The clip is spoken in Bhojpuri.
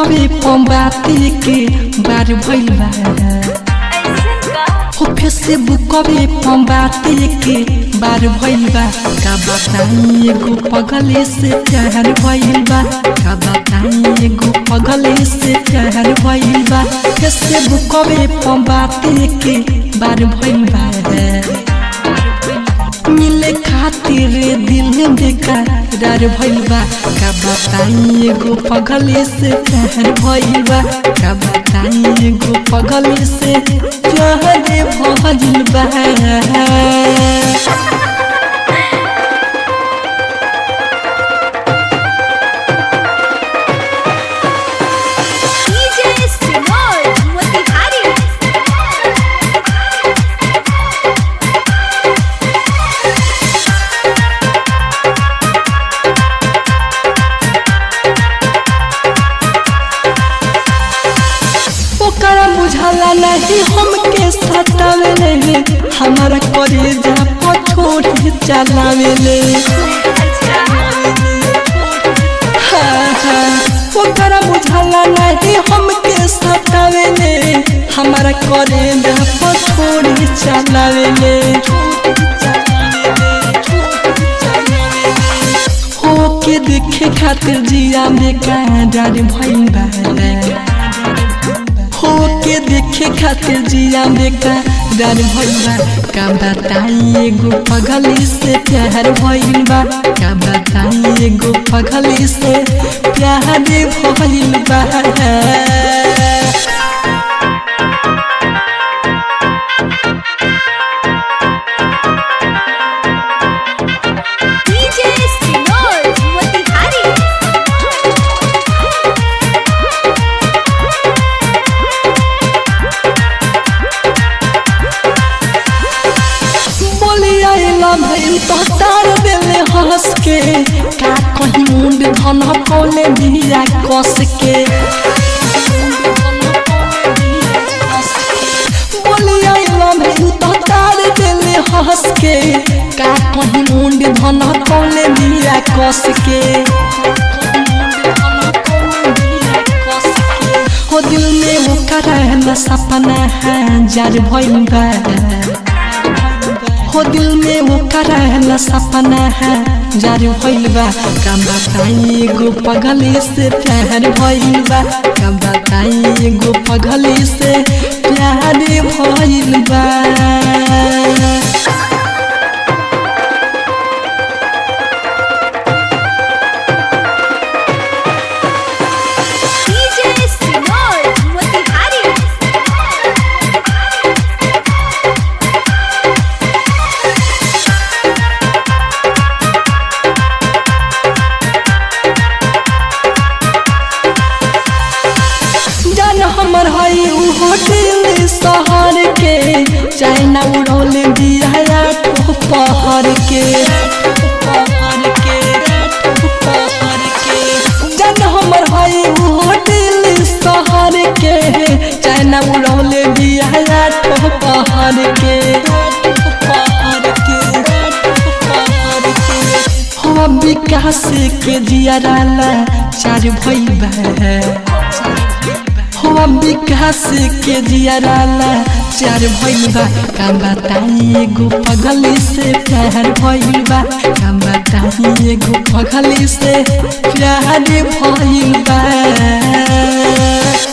बुकवे पंबाती के बार भइल बा हो फेसबुकवे पंबाती के बार भइल बा का बताई एगो पगले से प्यार भइल बा का बताई एगो पगले से प्यार भइल बा फेसबुकवे पंबाती के बार भइल बा मिले खातिर दिल बेकरार भइल बा का बताई एगो पगले से प्यार भइल बा का बताई एगो पगले से प्यार भइल बा DJ Sinor Motihari ओकरा बुझाला नहीं हमके सतावेले हमारा करेजा पछोड़ चलावेले हाँ, हाँ, ओकरा बुझाला नहीं हमके सतावेले हमारा करेजा पछोड़ चलावेले होके देखे खातिर जिया में कांडार भइल बा होके देखे खातिर जिया बेका डर भइल बा का बताई एगो पगली से प्यार भइल बा का बताई एगो पगली से प्यार भइल बा DJ Sinor Motihari बोली आइला भइल तो तार देले हंस के का कहीं मुंड धन कोले दिया कस के बोली आइला भइल तो तार देले हंस के का कहीं मुंड धन कोले दिया कस के हो दिल में वो करहला सपना है जार भइल बा हो दिल में वो करहला सपना है जार भइल बा का बताई एगो पगली से प्यार भइल बा का बताई एगो पगली से प्यार भइल बा DJ Sinor Motihari जान हमर हई उहो दिल शहर के चाइना उड़ौल दिया ठो पहर के जान हमर हई उहो दिल शहर के चाइना उड़ौल दिया ठो पहर के हो विकास के जियाराला चार भइल बा हो विकास के जियाराला चार भइल बा का बताई एगो पगली से प्यार भइल बा का बताई एगो पगली से प्यार भइल बा